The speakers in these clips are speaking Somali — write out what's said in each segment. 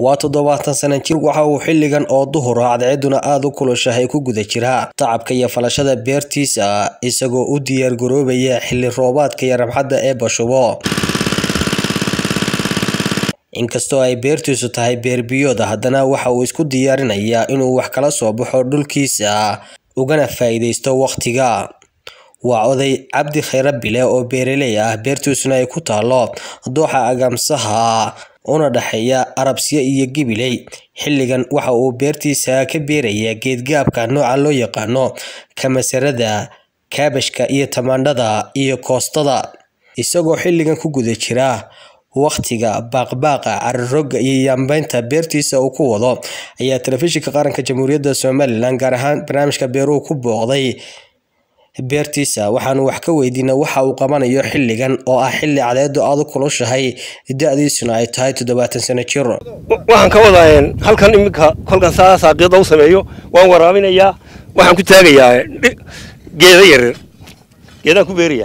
waa toddobaatan sana jir waxa uu xilligan oo duhura cadceeduna aada u kulushahay ku guda jira tacabka iyo falashada beertiisa isagoo u diyaar garoobaya xilli roobaadka iyo rabxadda ee bashubo inkastoo ay beertiisu tahay beerbiyooda haddana waxa uu isku diyaarinayaa inuu wax kala soo baxo dhulkiisa ugana faa'iidaysto wakhtiga waa oday cabdi khayre bile oo beeraley ah beertiisuna ay ku taalo dooxa agamsaha una dhexeeya arabsiya iyo gibiley xilligan waxa uu beertiisa ka beerayaa geedgaabka nooca loo yaqaano kamasarada kaabashka iyo tamaandhada iyo koostada isagoo xilligan ku guda jira wakhtiga baaqbaaqa cariroga iyo yaambeynta beertiisa uu ku wado ayaa telefishinka qaranka jamhuuriyadda somalilan gaar ahaan barnaamijka beeruhu ku booqday beertiisa waxaanu wax ka weydiinay waxa uu qabanayo xilligan oo ah xilli cadeedu aada u kulushahay da-diisuna ay tahay toddobaatan sano jir waxaan ka wadaa halkan iminka kolkan saa saaqiyada u sameeyo waan waraabinayaa waxaan ku taagayaa geeda yaryar geedaan ku beerayaa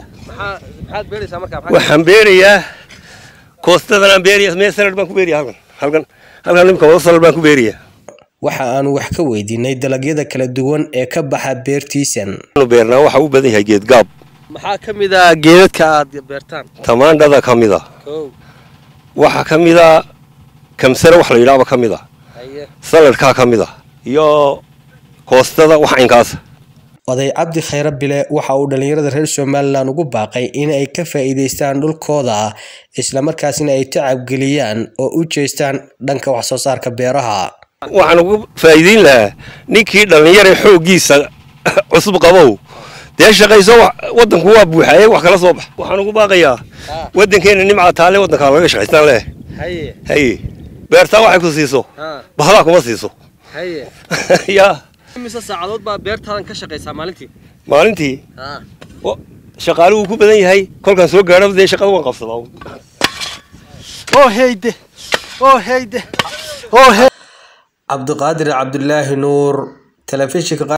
waxaan beerayaa koostadan aan beeraya mee sanad baan ku beeraya halkan halkan halkan iminka wada sanad baan ku beerayaa waxa aanu wax ka weydiinay dalagyada kala duwan ee ka baxa beertiisan beernaa waxa u badan yahay geedgaab maxaa ka mid a geedadka aad beertaan tamaandhada ka mid a waxaa ka mid a kamsare wax la yidhaaba ka mid a saladkaa ka mid a iyo koostada wax inkaasa oday cabdi khayre bile waxa uu dhallinyarada reer somalilan ugu baaqay in ay ka faa'iidaystaan dhulkooda islamarkaasina ay tacabgeliyaan oo u jeestaan dhanka wax soo saarka beeraha waxaan ugu faa'iideyn lahaa ninkii dhallinyara xooggiisa cusub qabow dee shaqayso waddanku waa buuxaye wax kala soo bax waxaan ugu baaqayaa waddankeena nimca taale waddankaa laga shaqaystaan leh haye beertaa waxay ku siiso bahlaa kuma siiso yaa mise saacadood baa beertaadan ka shaqaysaa maalintii maalintii shaqaaluhu ku badan yahay kolkaan soo gaadho dee shaqada waan qabsadaa oo heyde oo heyde cabdiqaadir cabdulaahi nuur telefishinka